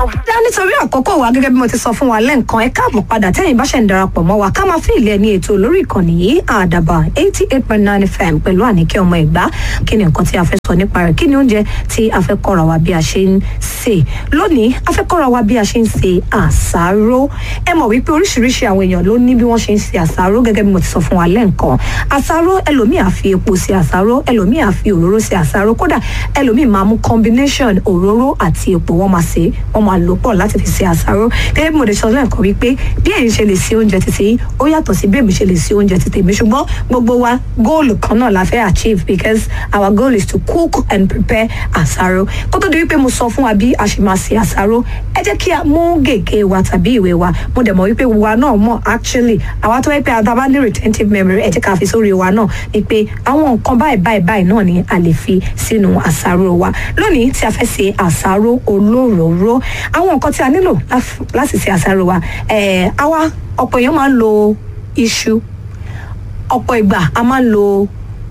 dá nítorí àkókò wa gẹ́gẹ́ bí mo ti sọ fún wa lẹ́ǹkan ẹ káàbọ̀ padà tẹ́yìn bá ṣe ń darapọ̀ mọ́ wa ká máa fi ilẹ̀ ní ètò lórí ìkànnì yìí àdàbà eighty eight point nine fm pẹ̀lú àníkẹ́ ọmọ ìgbà kí ni nǹkan tí a fẹ́ sọ nípa rẹ̀ kí ni oúnjẹ tí a fẹ́ kọ́ra wa bí a ṣe ń sè lónìí a fẹ́ kọ́ra wa bí a ṣe ń sè àsáró ẹ mọ̀ wípé oríṣiríṣi àwọn èèyàn ló ní bí wọ́n ṣe ń sè àsáró gẹ́gẹ́ bí mo ti sọ fún wa lẹ́ǹkan àsáró ẹlòmíì á fi epo sè àsáró ẹlòmíì á fi òróró sè àsáró kódà ẹlòmíì máa mú combination òróró àti epo wọ́n máa sè wọ́n máa lò pọ̀ láti fi ṣe àsáró gẹ́gẹ́ bí mo ti sọ lẹ́ẹ̀kan wípé bí ẹ̀yin ṣe lè ṣe oúnjẹ títí yín ó yàtọ̀ sí bí èmi ṣe lè ṣe oúnjẹ títí mi ṣùgbọ́n gbogbo wa góòlù kan náà la fẹ́ achieve because our goal is to cook and prepare àsáró kó tó di wípé mo sọ fún wa bí a ṣe máa ṣe àsáró ẹ jẹ́ kí a mú gègé wa tàbí ìwé wa mo dẹ̀ mọ̀ wípé wa náà mọ̀ actually àwa tó wẹ́ pé àtàbá ní retentive memory ẹ jẹ́ ká fi sórí wa náà ni pé àwọn nǹkan báyìí báyìí báyìí náà ni a lè fi sínú àsáró wa lónìí tí a fẹ́ ṣe àsáró olóròóró àwọn nǹkan tí a nílò láti ṣe àsáró wa ẹ̀ àwa ọ̀pọ̀ èèyàn máa ń lo iṣu ọ̀pọ̀ ìgbà a máa ń lo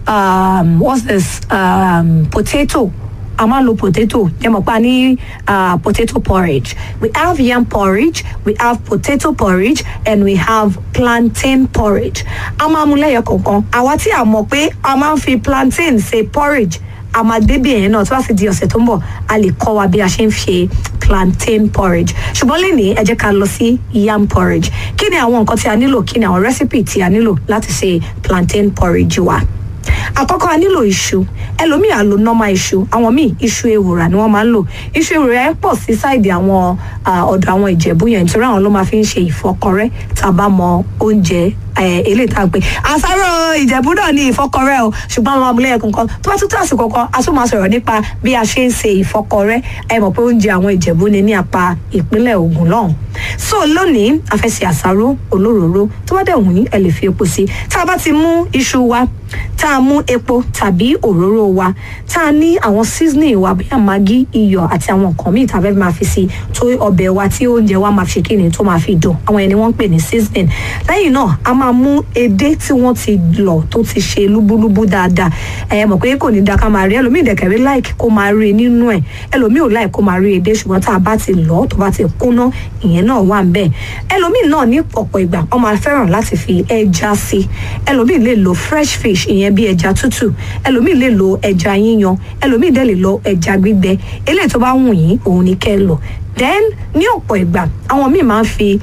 um, what's this um, potato a máa ń lo potato ẹ mọ̀ pa ní uh, potato porridge we have yam porridge we have potato porridge and we have plantain porridge a máa mú lẹ́yọ̀ kọ̀ọ̀kan àwa tí a mọ̀ pé a máa ń fi plantain ṣe porridge a máa débì ẹ̀yẹn náà tí wàá fi di ọ̀sẹ̀ tó ń bọ̀ a lè kọ́ wa bí a ṣe ń ṣe plantain porridge ṣùgbọ́n lẹ́nìí ẹ jẹ́ ká lọ sí yam porridge kí ni àwọn nǹkan tí a nílò kí ni àwọn recipe tí a nílò láti ṣe plantain porridge wa àkọ́kọ́ a nílò iṣu ẹlòmíì á lo normal iṣu àwọn míì iṣu ewùrà ni wọ́n máa ń lò iṣu ewùrà ẹ̀ pọ̀ sí sáìdì àwọn ọ̀dọ̀ àwọn ìjẹ̀bú yẹn nítorí àwọn ló máa fi ń ṣe ìfọkọrẹ́ tá a bá mọ oúnjẹ eléyìí tá a pè àsáró ìjẹ̀bú náà ní ìfọkọrẹ́ o ṣùgbọ́n àwọn amúlẹ́yẹ kankan tó bá tún tó àsìkò kan a tún máa sọ̀rọ̀ nípa bí a ṣe ń ṣe ìfọkọrẹ́ ẹ mọ̀ pé oúnjẹ àwọn ìjẹ̀bú ni ní apá ìpínlẹ̀ Ògùn lọ́hùn so lónìí a fẹ́ ṣe àsáró olóròóró tó bá dẹ̀ wù yín ẹ lè fi epo sí tá a bá ti mú iṣu wa tá a mú epo tàbí òróró wa tá a ní àwọn seasoning wa bóyá magí iyọ̀ àti àwọn nǹkan míì tá a fẹ́ máa fi sí tó ọbẹ̀ wa tí oúnjẹ wa máa fi ṣe kí ni tó máa fi dùn àwọn ẹni wọ́n ń pè ní seasoning lẹ́yìn náà a máa mú edé tí wọ́n ti lọ̀ tó ti ṣe lúbúlúbú dáadáa ẹ mọ̀ pé kò ní da ká máa rí ẹlòmíì dẹ̀kẹ̀rí láìkì kó máa rí nínú ẹ̀ ẹlòmíì ò láì kó máa rí edé ṣùgbọ́n tá a bá ti lọ̀ tó bá ti kúnná ìyẹn náà wà ń bẹ̀ ẹlòmíì náà ní ọ̀pọ̀ ìgbà wọ́n máa fẹ́ràn láti fi ẹja sí ẹlòmíì lè lo fresh fish ìyẹn bí ẹja tútù ẹlòmíì lè lo ẹja yíyan ẹlòmíì dẹ̀ lè lo ẹja gbígbẹ eléyìí tó bá wù yín òun ni kẹ́ ẹ lò then ní ọ̀pọ̀ ìgbà àwọn míì máa ń fi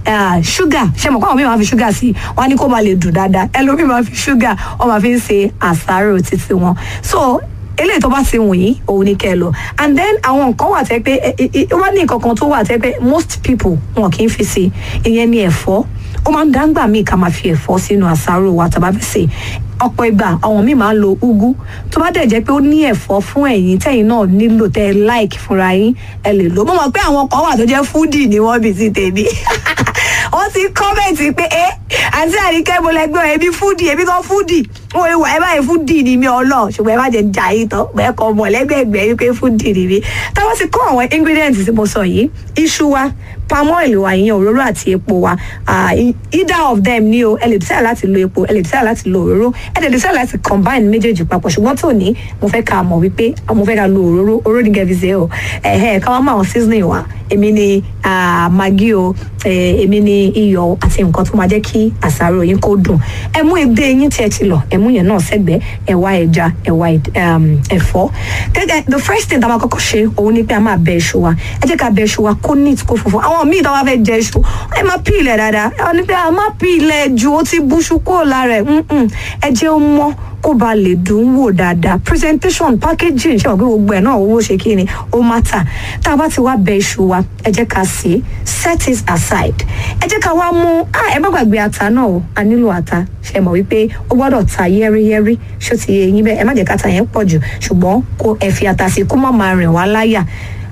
ṣúgà ṣe mọ̀ pé àwọn míì máa fi ṣúgà sí wọn ní kó máa lè dùn dáadáa ẹlòmíì máa fi ṣúgà wọn máa fi ń ṣe àsáró títí wọn so eléyìí tó bá ti wù yín òun ni kẹ́ ẹ lọ and then àwọn nǹkan wà tẹ́ pé wọ́n ní nǹkan kan tó wà tẹ́ pé most people wọn kì í fi sí ìyẹn ni ẹ̀fọ́ ó máa ń dáńgbà míì ká máa fi ẹ̀fọ́ sínú àsáró wa tàbá fi sè ọ̀pọ̀ ìgbà àwọn míì máa ń lo ugu tó bá dẹ̀ jẹ́ pé ó ní ẹ̀fọ́ fún ẹ̀yin tẹ̀yin náà nílò tẹ́ ẹ like fúnra yín ẹ lè lò mo mọ̀ pé àwọn kan wà tó jẹ́ fúdì ni wọ́n bí sí tèmi wọ́n ti kọ́mẹ̀ntì pé ẹ àti àríkẹ́ mo lẹ́gbẹ́ ẹbí fúdì ẹbí kan fúdì wọ́n ìwà ẹ báyìí fúdì ni mi ọlọ́ ṣùgbọ́n ẹ má jẹ́ jà yìí tán bẹ́ẹ̀ kọ́ mọ̀ lẹ́gbẹ̀ẹ́gbẹ́ yìí pé fúdì ni mi táwọn ti kó àwọn ingredients tí mo sọ yìí iṣu wa palm oil wa ìyẹn òróró àti epo wa either of them ni o ẹ lè decide láti lo epo ẹ lè decide láti lo òróró ẹ lè decide láti combine méjèèjì papọ̀ ṣùgbọ́n tó ní mo fẹ́ ká mọ̀ wípé mo fẹ́ ká lo òróró òróró ní gẹ̀ẹ́fì ṣe o ẹ̀hẹ́ ká wá mọ àwọn seasoning wa èmi ni maggi o èmi ni iyọ̀ àti nǹkan tó máa jẹ́ kí àsáró yín kó dùn ẹ mú edé yín tí ẹ ti lọ ẹ mú yẹn náà sẹ́gbẹ̀ẹ́ ẹ wá ẹja ẹ wá ẹ̀fọ́ gẹ́gẹ́ the first thing tá a máa kọ́kọ́ ṣe òun ni pé a máa bẹ iṣu wa ẹ jẹ́ ká bẹ iṣu wa kó neat kó funfun àwọn míì tó wá fẹ́ jẹ iṣu ẹ máa pí ilẹ̀ dáadáa ẹ wọ́n ní pé a máa pí ilẹ̀ ju ó ti búṣu kúrò lára ẹ̀ ẹ jẹ́ ó mọ́ kó ba lè dùn wò dáadáa presentation packaging ṣe ọ̀gbìn gbogbo ẹ̀ náà owó ṣe kí ni ó má tà tá a bá ti wá bẹ iṣu wa ẹ jẹ́ ká sè é set it aside ẹ jẹ́ ká wá mú ẹ má gbàgbé ata náà o a nílò ata ṣe mọ̀ wípé ó gbọ́dọ̀ ta yẹ́rìyẹ́rì ṣó ti yẹ yín bẹ́ẹ̀ ẹ má jẹ́ ká ta yẹn pọ̀ jù ṣùgbọ́n kó ẹ fi ata sí kó má máa rìn wá láyà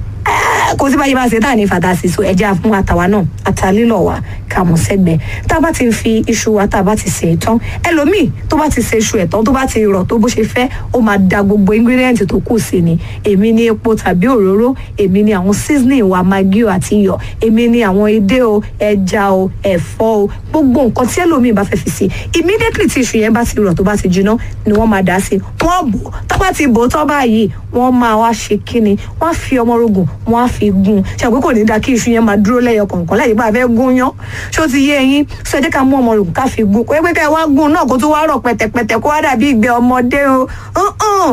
kò sí báyìí bá ṣe tá à ní fàtàsí so ẹja fún àtàwa náà àtàlílọ wa ká mọ sẹgbẹ tá a bá ti fi iṣu wa tá a bá ti sè é tán ẹlòmíì tó bá ti sè iṣu ẹ̀ tán tó bá ti rọ̀ tó bó ṣe fẹ́ ó máa da gbogbo ingredient tó kù sí ni èmi ní epo tàbí òróró èmi ní àwọn seasoning wa maggi o àti iyọ̀ èmi ní àwọn edé o ẹja o ẹ̀fọ́ o gbogbo nǹkan tí ẹlòmíì bá fẹ́ fi sí immediately tí iṣu yẹn bá ti rọ̀ tó bá ti jiná ni wọ́n máa dà sí wọ́n bò tó bá ti bò tó báyìí wọ́n máa wá ṣe kíni wọ́n á fi ọmọ rogùn wọ́n á fi gun ṣe àpé kò ní da kí iṣu yẹn máa dúró lẹ́yọ kọ̀ọ̀kan láyé bá a fẹ́ gún yán ṣó ti yé eyín sọ ẹ jẹ́ ká mú ọmọ rògùn ká fi gun kó ẹ pé ká ẹ wá gun náà kó tó wá rọ̀ pẹ̀tẹ̀pẹ̀tẹ̀ kó wá dàbí ìgbẹ́ ọmọdé o